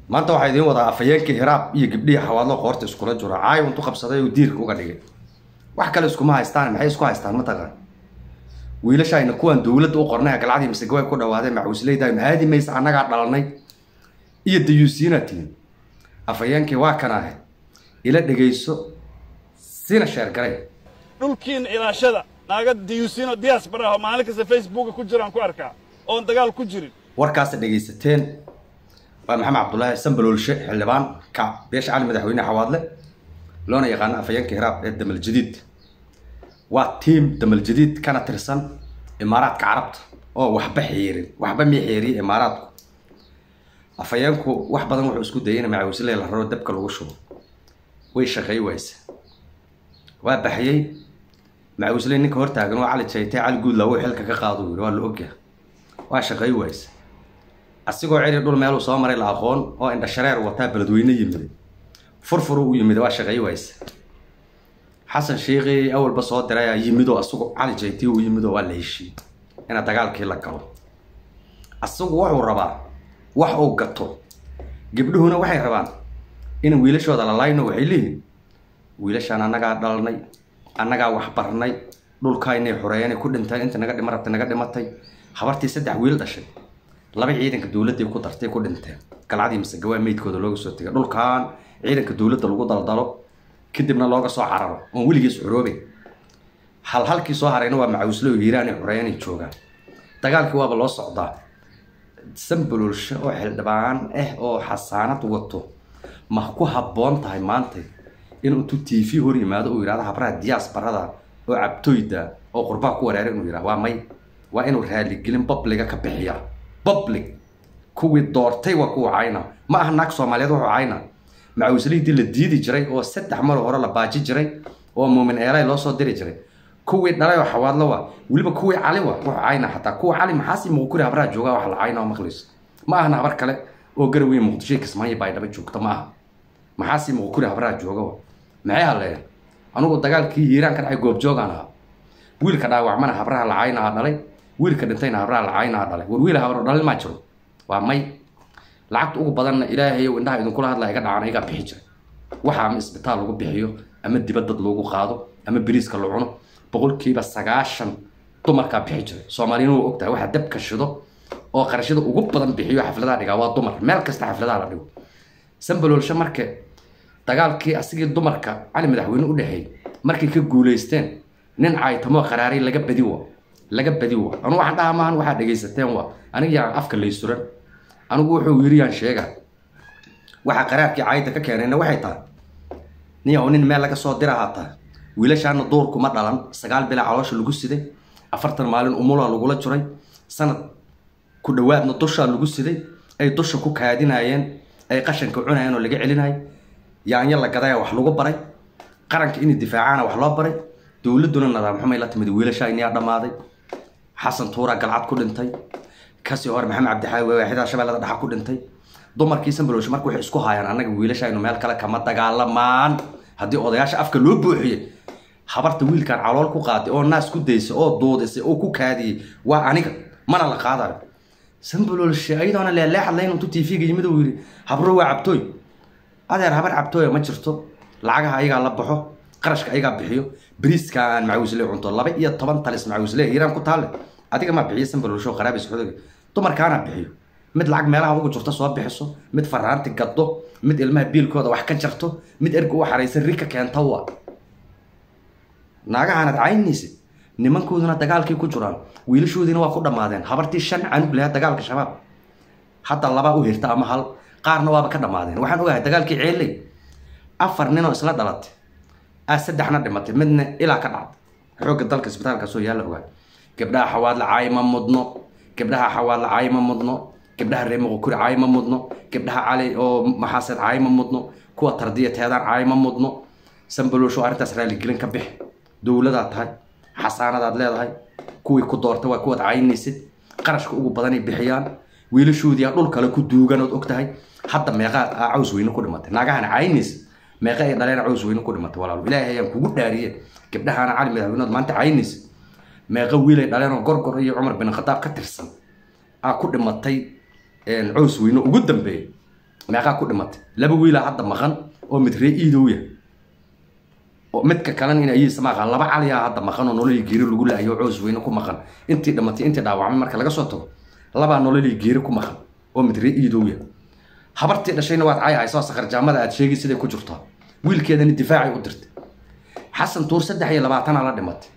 maanta waxaa idiin wadaa afhayeenkii hiraab iyo gabdhihii xawaadlo qoorta iskula jura caayo intu qabsaday oo diirka uga dhigay wax kale iskuma haystaan maxay isku haystaan mataqaan wiilashayna kuwaan dowladda u qornay galcadii masegaway ku dhawaadeen macuusleyda mahaadi maysa annagaa dhalanay iyo dayuusiina tihin afhayeenkii waa kan ahay ila dhegayso sina sheergaray dhulkiina ilaashada naaga diyuusino diyaas baraho maalin kasta facebooka ku jiraan ku arkaa oon dagaal ku jirin warkaasa dhegaysateen waa maxamed cabdulaahi sambaloolshe xildhibaan ka beesha cali madaxweyne xawaadle loona yaqaano afhayeenka hiraab ee damal jadiid waa tiim damal jadiid kana tirsan imaaraadka carabta oo waxba xeerin waxba mii xeeriye imaaraadku afhayeenku wax badan wuxuu isku dayay in macawisle la raro dabka lagu shubo way shaqeey wayse waa baxyey macawisle ninka hortaagan waa cali jaytay cali guudla wuu xilka ka qaado yiri waa la ogyahay waa shaqeey wayse asigoo ceri dhul meeluu soo maray la aqoon oo indha shareer wataa beledweyne yimiday furfuru u yimid waa shaqeey wayse xasan sheikhi awalba soo diray yimidoo asagu cali jaytiy u yimidoo waa la heshiiyey ina dagaalkii la galo asagu wuxuu rabaa wax uu gato gabdhuhuna waxay rabaan in wiilashooda la layno waxay leeyihin wiilashaan annagaa dhalnay annagaa waxbarnay dhulkaynay xoreeyanay ku dhinteen inta naga dhima rabtay naga dhimatay habartii saddex wiil dhashay laba ciidanka dowladday ku dartay ku dhinteen galcadii masegawaa meydkooda looga soo tegay dhulkan ciidanka dowladda lagu daldalo kadibna looga soo cararo oon weligiis xoroobeyn hal halkii soo harayna waa macawislo oo hiiraanay xoreeyanay joogaan dagaalkii waaba loo socdaa sambaloolshe oo xildhibaan ah oo xasaanad wato ma ku habboon tahay maanta inuu intuu t v hor yimaado uu yidhahdo habraha diyaas barada oo cabtoyda oo qurbaa ku wareera inuu yidhahdo waa may waa inuu raaligelin babliga ka bixiya public kuwii doortay waa kuwa cayna ma aha naag soomaaliyeed wuxuu cayna macawislihidii la diidi jiray oo saddex mar hore la baaji jiray oo muumin eelay loo soo diri jiray kuwii dhalay oo xawaadlo wa weliba kuwii cali wa wuxuu cayna xataa kuwa cali maxaasi muqukuri habraha joogaa wax la cayna oo maqlayso ma ahana habar kale oo garawey muqdisho kismaayo baydhaba joogta ma aha maxaasi muqukuri habraha jooga wa maxay hadleen anugu dagaalkii hiiraan ka dhacay goobjoogaan ahaa wiilka dhaawacmana habraha la cayna dhalay wiilka dhintayna habraha la cayna dhalay war wiil habro dhalin maa jiro waa may lacagta ugu badanna ilaahayow indhaha idinkula hadlaa iga dhacana igaa bixi jiray waxa ama isbitaal lagu bixiyo ama dibad dad loogu qaado ama beriiska la cuno boqolkiiba sagaashan dumarkaa bixi jiray soomaaliyana waa ogtahay waxa dabka shido oo qarashada ugu badan bixiyo xafladaha dhigaa waa dumar meel kasta xafladaha la dhigo sambaloolshe marka dagaalkii asigii dumarka cali madaxweyne u dhexeeyey markay ka guulaysteen nin caytamoo qaraaray laga badi wa laga badi wa anugu waxaan dhaha maahan waxaa dhegaysateen wa aniga yaan afka laysuran anigu wuxuu yiri yaan sheega waxaa qaraarkii caayda ka keenayna waxay tahay niyaw nin meel laga soo dira haataa wiilashaana duurkuma dhalan sagaal bilaa caloosha lagu siday afartan maalin umula lagula jiray sanad ku dhawaadna dushaa lagu siday ay dusha ku kaadinayeen ay qashanka cunayeen oo laga celinayay yaanya la gadaya wax lagu baray qaranka inay difaacaana wax loo baray dowladduna nadaam xumay la timid wiilashaa iniyaa dhammaaday xasan tuura galcad ku dhintay kasii hore maxamed cabdixaawi waaxidaa shabeellada dhaxa ku dhintay dumarkii sambalooshe marka waxay isku haayaan annaga wiilashaynu meel kale kama dagaalamaan haddii odayaasha afka loo buuxiyey habarta wiilkan calool ku qaaday oo naas ku daysay oo duudisay oo ku kaadiyey waa aniga mana la qaadayo sambaloolshe ayadoona leeleexad layn intuu tv-ga yimid uu yidhi habro waa cabtooy adeer habar cabtooya ma jirto lacagaha ayagaa la baxo qarashka ayagaa bixiyo beriiska aan macawisle cunto laba iyo toban talis macawisle hiiraan ku taalle adiga maa bixiyo sambaloolsho qaraabis xodoga dumarkaana bixiyo mid lacag meelaha ugu jirto soo bixiso mid faraanti gaddo mid ilmaha biilkooda wax ka jarto mid erga u xaraysan ri ka keenta wa naagahaanad caynaysid nimankooduna dagaalkay ku jiraan wiilashoodiina waa ku dhammaadeen habartii shan canug lahaa dagaalka shabaab hadda labaa u hirta ama hal qaarna waaba ka dhammaadeen waxaan ogahay dagaalkii ceelley afar ninoo isla dhalatay aa saddexna dhimatay midna ilaa ka dhacday xoogga dalka isbitaalkaasoo yaalla ogaay gabdhaha xawaadla caay ma mudno gabdhaha xawaadla caay ma mudno gabdhaha reer muqukuri caay ma mudno gabdhaha cali oo maxaaseed caay ma mudno kuwa tardiya teedaan caay ma mudno sambaloosho arrintaas raaligelin ka bix dowladaa tahay xasaanadaad leedahay kuwii ku doortay waa kuwaad caynaysid qarashka ugu badanay bixiyaan wiilashoodii dhul kale ku duugan ood og tahay hadda meeqaa caws weyne ku dhimatay naagahana caynaysid meeqa ay dhaleen caws weyne ku dhimatay walaalo ilaahay ayaan kugu dhaariye gabdhahaana cali madaxweynood maanta caynaysid meeqa wiilay dhaleen oo gorgor iyo cumar bin khadaab ka tirsan aa ku dhimatay caws weyne ugu dambeeyay meeqaa ku dhimatay laba wiilaa hadda maqan oo mid ree iidow yahay oo midka kalena in ayiisa maqan laba caliyaa hadda maqan oo nololii geeri lagu laayo oo coos weyne ku maqan intii dhimatay intii dhaawacmay marka laga soo tago labaa nololii geeri ku maqan oo mid ree iidow yahay habartii dhashayna waad cay hayso sakarjaamada aad sheegi siday ku jirtaa wiilkeedana difaacay u dirtay xasan tuur saddex iyo labaatanaa la dhimatay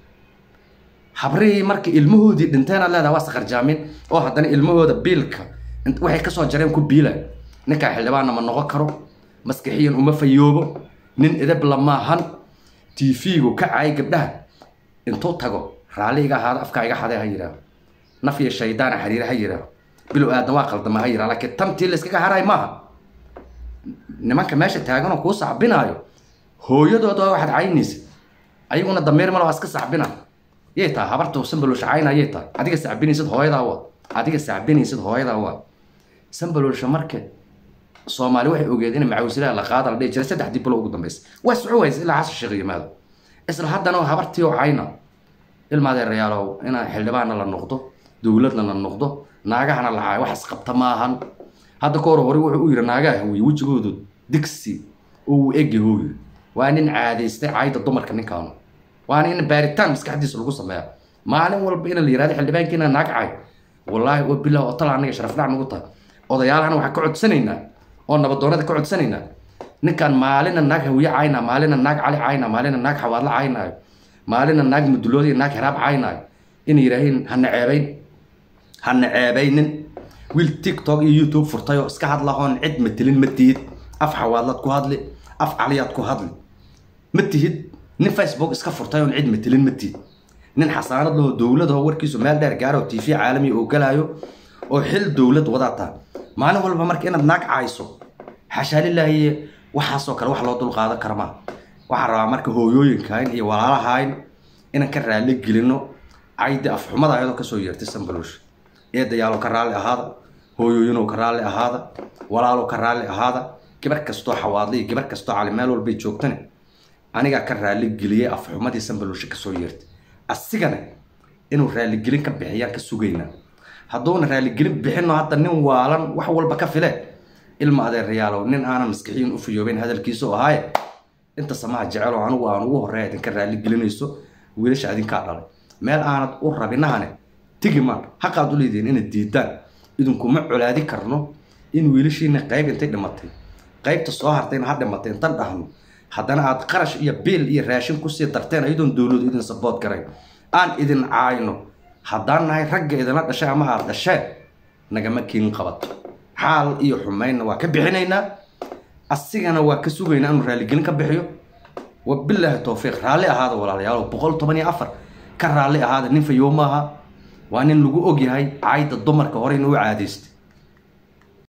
habrihii markii ilmahoodii dhinteenaad leedaha waa sakarjaamin oo haddana ilmahooda biilka waxay kasoo jareen ku biilay ninkaa xildhibaanna ma noqon karo maskixiyan uma fayoobo nin edab lamaahan tv-gu ka caay gabdhaha intuu tago raalli iga ahaado afkaa iga xadee ha yidhaaho naf iyo shaydaana xiriire ha yidhaaho bilow aadan waa qaldama ha yidhaho laakiin tantii layskaga haray maaha nimanka meesha taagan oo kuu sacbinaayo hooyadooda waa waxaad caynaysa ayaguna damiir malo waa iska sacbina yay tahay habarta sambalolsha cayna yay tahay adiga sacbinaysid hooyadaa waa adiga sacbinaysid hooyadaa waa sambalolsha marke soomaali waxay ogeed in macawislaha la qaada la dhihi jiray saddexdii bilo ugu dambaysa waa soco waysa ilaa xasan sheekh yimaado isla haddana habartii oo cayna ilmaadeerayaalow inaa xildhibaanna la noqdo dowladna la noqdo naagahana la caayo wax isqabta maahan hadda ka hor hore wuxuu u yidhi naagaha hooye wejigoodu digsi oo uu egi hooye waa nin caadaystay caayda dumarka ninkaanu waana in baaritaan maskaxdiisa lagu sameeya maalin walba in la yihahdo xildhibaankiina naag cay wallaahi oo bilah oo tala aniga sharafdhac nagu tahay odayaalahana waxaan ka codsanaynaa oo nabadoonada ka codsanaynaa ninkaan maalina naag hawiye caynaa maalina naag cali caynaa maalina naag xawaadla caynaayo maalina naag mudulood iyo naag hiraab caynaayo inay yidhaahiin hana ceebayn hana ceebaynin wiil tiktok iyo youtube furtay oo iska hadlahoon cid matelin ma tihid af xawaadlaad ku hadli af caliyaad ku hadli ma tihid nin facebook iska furtay oon cid matelin ma tihid nin xasaanad laho dowladaho warkiisu meel dheer gaaro t v caalami oo galaayo oo xil dowlad wadaa taha maalin walba marka inaad naag cayso xashaalilaahi waxaasoo kale wax loo dulqaadan kara maa waxaan rabaa marka hooyooyinkayn iyo walaalahayn inaan ka raalli gelino caydi afxumada ayadoo kasoo yeertay sambaloosh eedayaalow ka raalli ahaada hooyooyinow ka raalli ahaada walaalow ka raalli ahaada gabar kastoo xawaadliya gabar kastoo cali meel walbay joogtane anigaa ka raalli geliyay afxumadii sambaloosh kasoo yeertay asigana inuu raaligelin ka bixiyaan ka sugaynaa hadduuna raaligelin bixino hadda nin waalan wax walba ka file ilma adeerayaalow nin aanan maskixiyin u fiyoobeyn hadalkiisu ahaaye inta samaha jecelo anigu aan ugu horreeya idinka raaligelinayso wiilasha idinkaa dhalay meel aanad u rabinahane tigi maan xaqaad u leedihiin inaad diidaan idinkuma colaadi karno in wiilashiina qayb intay dhimatay qaybta soo hartayna ha dhimatay intan dhahno haddana aad qarash iyo biil iyo raashin kusii darteen ayadoon dowladu idin sabood garayn aan idin caayno haddaan nahay ragga idinla dhashay ama aad dhasheen nagama kiin qabato xaal iyo xumaynna waa ka bixinaynaa asigana waa ka sugaynaa inuu raaligelin ka bixiyo wabilaahi towfiiq raalli ahaada walaalayaal boqol toban iyo afar ka raalli ahaada nin fayow maaha waa nin lagu ogyahay caayda dumarka hore inuu caadaystay